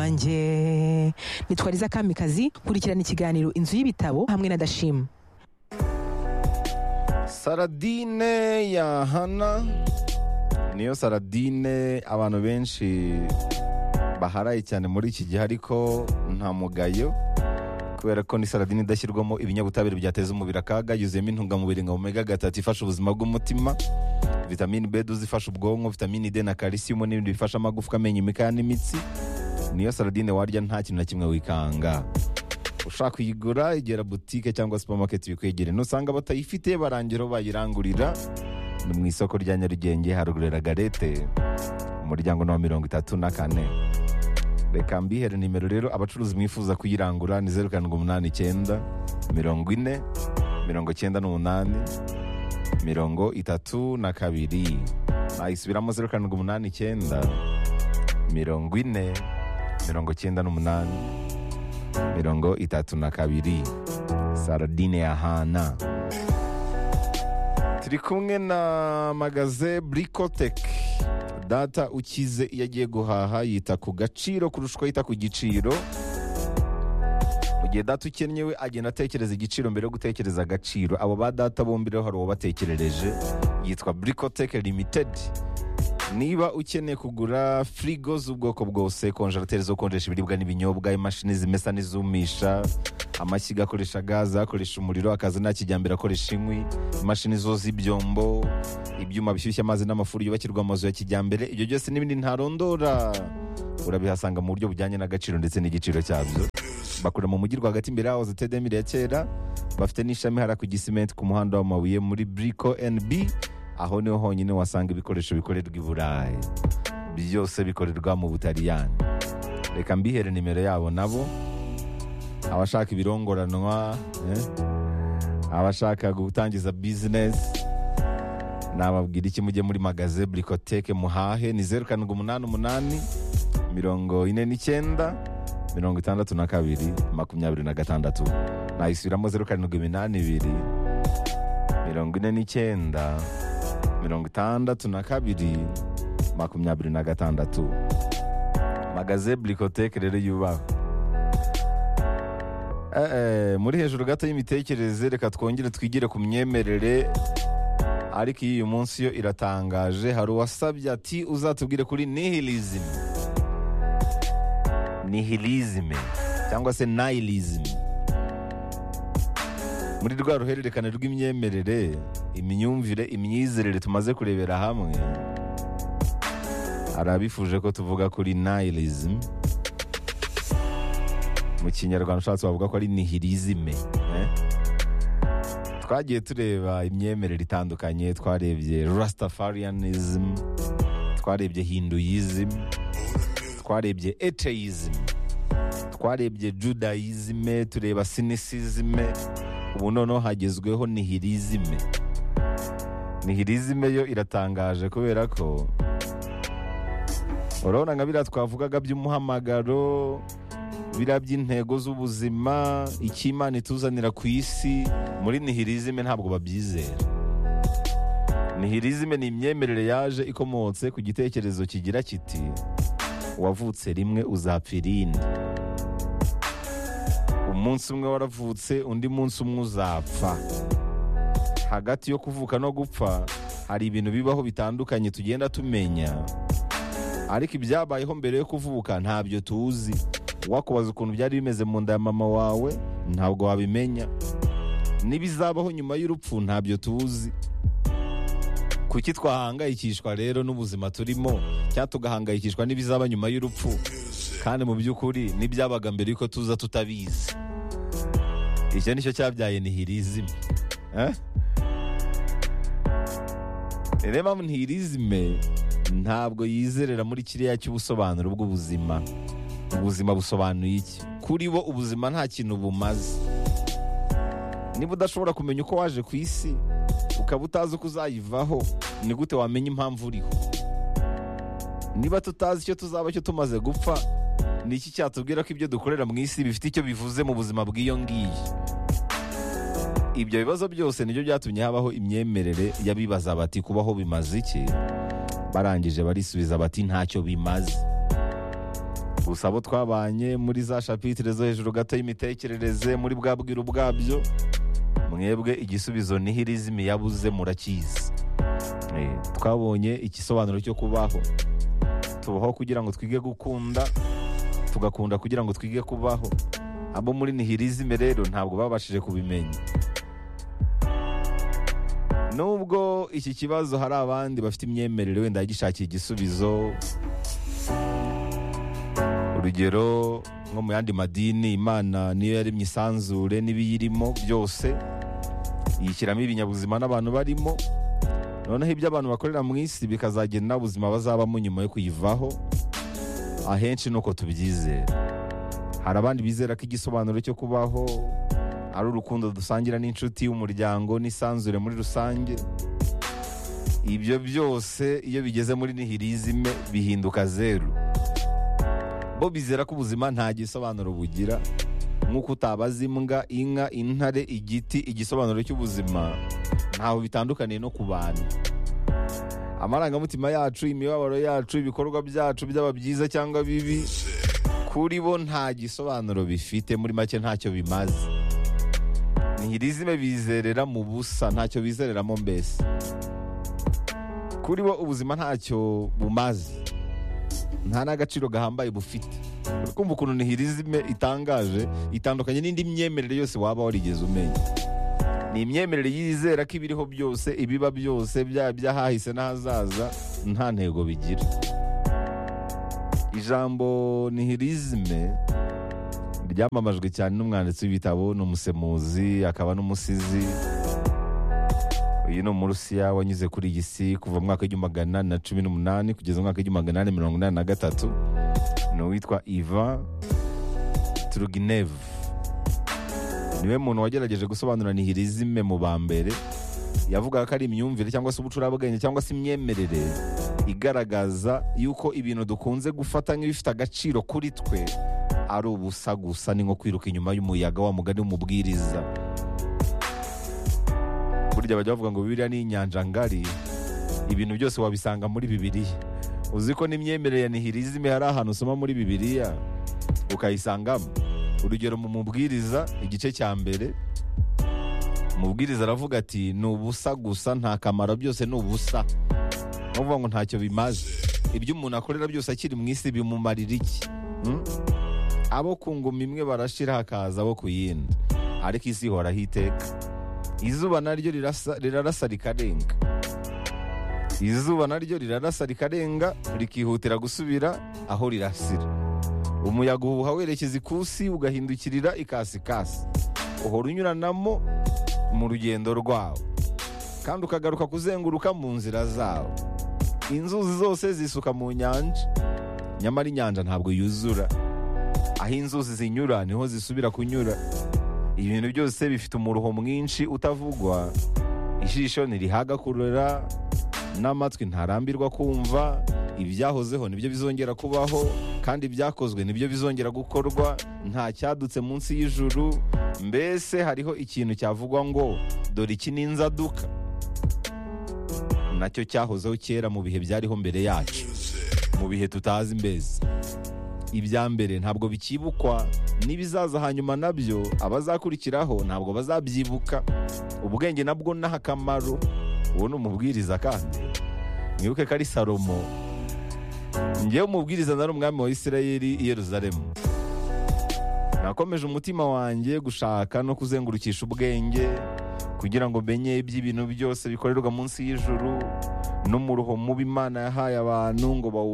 wanjye nitwariza kamikazi kurikirana ikiganiro inzu y'ibitabo hamwe na dashima saradine ya hana niyo saradine abantu benshi baharaye cyane muri iki gihe ariko nta mugayo kubera ko ni saradine idashyirwamo ibinyabutabire byateza umubiri akaga yuzuyemo intungamubiri nka omega gatatu ifasha ubuzima bw'umutima vitamini b duzi ifasha ubwonko vitamini d na kalisiyomu n'ibindi bifasha amagufwa amenyo imikaya n'imitsi niyo saradine warya nta kintu na kimwe wikanga ushaka kuyigura egera butike cyangwa supamaketi bikwegere nusanga batayifite barangira aho bayirangurira ni mu isoko rya nyarugenge harugurera garete umuryango ni wa mirongo itatu na kane reka mbihere nimero rero abacuruzi mwifuza kuyirangura ni zeru karindwi umunani icyenda mirongo ine mirongo icyenda n'umunani mirongo itatu na kabiri nayisubiramo zeru karindwi umunani icyenda mirongo ine mirongo icyenda n'umunani mirongo itatu na kabiri saradine ya hana turi kumwe na magaze bricotec data ukize iyo agiye guhaha yita ku gaciro kurusha uko yita ku giciro mu gihe data ukennye we agenda atekereza igiciro mbere yo gutekereza agaciro abo ba data bombi rero hari uwabatekerereje yitwa bricotec limited niba ukeneye kugura firigo z'ubwoko bwose konjerateri zo konjesha ibiribwa n'ibinyobwa imashini zimesa n'izumisha amashyiga akoresha gaze akoresha umuriro akaza nta kijyambere akoresha inkwi imashini zo z'ibyombo ibyuma bishyushya amazi n'amafuru yubakirwa amazu ya kijyambere ibyo byose n'ibindi ntarondora urabihasanga mu buryo bujyanye n'agaciro ndetse n'igiciro cyabyo bakora mu mujyi rwagati imbere yaho zitedemire ya kera bafite n'ishami hara ku gisimenti ku muhanda w'amabuye muri briko nb aho niho honyine wasanga ibikoresho bikorerwa i burayi byose bikorerwa mu butaliyani reka mbihere nimero yabo nabo abashaka ibirongoranwa eh, abashaka gutangiza bizinesi nababwira iki mujye muri magaze burikoteke muhahe ni zeru karindwi umunani umunani mirongo ine n'icyenda mirongo itandatu na kabiri makumyabiri na gatandatu nayisubiramo zeru karindwi iminani ibiri mirongo ine n'icyenda mirongo itandatu na kabiri makumyabiri na gatandatu magaze burikoteke rero yubaha Eh, eh, muri hejuru gato y'imitekerereze reka twongere twigire ku myemerere ariko iyi uyu munsi yo iratangaje hari uwasabye ati uzatubwire kuri nihilism nihilism cyangwa se nihilism muri rwa ruhererekane rw'imyemerere imyumvire imyizerere tumaze kurebera hamwe hari abifuje ko tuvuga kuri nihilism mu kinyarwanda ushatse wavuga ko ari nihilisme eh? twagiye tureba imyemerere itandukanye twarebye rastafarianism twarebye hinduism twarebye atheism twarebye judaism tureba cynicism ubu noneho hagezweho nihilism nihilism yo iratangaje kubera ko urabona nka biriya twavugaga by'umuhamagaro biriya by'intego z'ubuzima icy'imana ituzanira ku isi muri nihirizime ntabwo babyizera nihirizime ni imyemerere yaje ikomotse ku gitekerezo kigira kiti uwavutse rimwe uzapfa irindi umunsi umwe waravutse undi munsi umwe uzapfa hagati yo kuvuka no gupfa hari ibintu bibaho bitandukanye tugenda tumenya ariko ibyabayeho mbere yo kuvuka ntabyo tuzi wakubaza ukuntu byari bimeze mu nda ya mama wawe ntabwo wabimenya n'ibizabaho nyuma y'urupfu ntabyo tuzi kuki twahangayikishwa rero n'ubuzima turimo cyangwa tugahangayikishwa n'ibizaba nyuma y'urupfu kandi mu by'ukuri n'ibyabaga mbere yuko tuza tutabizi icyo nicyo cyabyaye nihirizime Eh? rero mpamvu nihirizime ntabwo yizerera muri kiriya cy'ubusobanuro bw'ubuzima ubuzima busobanuye iki kuri bo ubuzima nta kintu bumaze niba udashobora kumenya uko waje ku isi ukaba utazi uko uzayivaho ni gute wamenya impamvu uriho niba tutazi icyo tuzaba cyo tumaze gupfa ni iki cyatubwira ko ibyo dukorera mu isi bifite icyo bivuze mu buzima bw'iyo ngiyi ibyo bibazo byose nibyo byatumye habaho imyemerere y'abibaza bati kubaho bimaze iki barangije barisubiza bati ntacyo bimaze gusa abo twabanye muri za shapitire zo hejuru gato y'imitekerereze muri bwa bwiru bwabyo mwebwe igisubizo nihirizmi yabuze murakizi Eh, twabonye igisobanuro cyo kubaho tubaho kugira ngo twige gukunda tugakunda kugira ngo twige kubaho abo muri nihirizme rero ntabwo babashije kubimenya nubwo iki kibazo hari abandi bafite imyemerere wenda bagishakira igisubizo urugero nko mu yandi madini imana niyo yaremye isanzure n'ibiyirimo byose yishyiramo ibinyabuzima n'abantu barimo noneho ibyo abantu bakorera mu isi bikazagena ubuzima bazabamo nyuma yo kuyivaho ahenshi ni uko tubyizera hari abandi bizera ko igisobanuro cyo kubaho ari urukundo dusangira n'inshuti y'umuryango n'isanzure muri rusange ibyo byose iyo bigeze muri nihirizime bihinduka zeru bo bizera ko ubuzima nta gisobanuro bugira nk'uko utabaza imbwa inka intare igiti igisobanuro cy'ubuzima ntaho bitandukaniye no ku bantu amarangamutima yacu imibabaro yacu ibikorwa byacu byaba byiza cyangwa bibi kuri bo nta gisobanuro bifite muri make ntacyo bimaze nihirizime bizerera mu busa ntacyo bizereramo mbese kuri bo ubuzima ntacyo bumaze nta n'agaciro gahambaye bufite kumva ukuntu nihirizime itangaje itandukanye n'indi myemerere yose waba warigeze umenya ni imyemerere yizera ko ibiriho byose ibiba byose byaba iby'ahahise n'ahazaza nta ntego bigira ijambo nihirizime ryamamajwe cyane n'umwanditsi w'ibitabo ni umusemuzi akaba n'umusizi uyu ni umurusiya wanyuze kuri iyi si kuva mu mwaka w'igihumbi magana na cumi n'umunani kugeza mu mwaka w'igihumbi magana na mirongo inani na gatatu ni uwitwa iva turuginevu niwe muntu wagerageje gusobanura nihirizime mu ba mbere yavugaga ko ari imyumvire cyangwa se ubucurabwenge cyangwa se imyemerere igaragaza yuko ibintu dukunze gufata nk'ibifite agaciro kuri twe ari ubusa gusa ni nko kwiruka inyuma y'umuyaga wa mugani w'umubwiriza burya bajya bavuga ngo bibiriya ni inyanja ngari ibintu byose wabisanga muri bibiriya uzi ko n'imyemerere ya nihirizime hari ahantu usoma muri bibiriya ukayisangamo urugero mu mubwiriza igice cya mbere umubwiriza aravuga ati ni ubusa gusa nta kamaro byose ni ubusa ni ukuvuga ngo ntacyo bimaze ibyo umuntu akorera byose akiri mu isi bimumarira iki Hmm? abo ku ngoma imwe barashira hakaza abo ku yindi ariko isi ihoraho iteka izuba naryo rirasa- rirarasa rikarenga izuba naryo rirarasa rikarenga rikihutira gusubira aho rirasira umuyaga uhuha werekeza ikusi ugahindukirira ikasikasi uhora unyuranamo mu rugendo rwawo kandi ukagaruka kuzenguruka mu nzira zawo inzuzi zose zisuka mu nyanja nyamara inyanja ntabwo yuzura aho inzuzi zinyura niho zisubira kunyura ibintu byose bifite umuruho mwinshi utavugwa ijisho ntirihaga kurora n'amatwi ntarambirwa kumva ibyahozeho nibyo bizongera kubaho kandi ibyakozwe nibyo bizongera gukorwa nta cyadutse munsi y'ijuru mbese hariho ikintu cyavugwa ngo dore iki ni inzaduka nacyo cyahozeho kera mu bihe byariho mbere yacu mu bihe tutazi mbese ibya mbere ntabwo bikibukwa n'ibizaza hanyuma nabyo abazakurikiraho ntabwo bazabyibuka ubwenge nabwo ni akamaro uwo ni umubwiriza kandi mwibuke ko ari salomo ngewe umubwiriza nari umwami wa isirayeli i yeruzalemu nakomeje umutima wanjye gushaka no kuzengurukisha ubwenge kugira ngo menye iby'ibintu byose bikorerwa munsi y'ijuru n'umuruho mubi imana yahaye abantu ngo bawu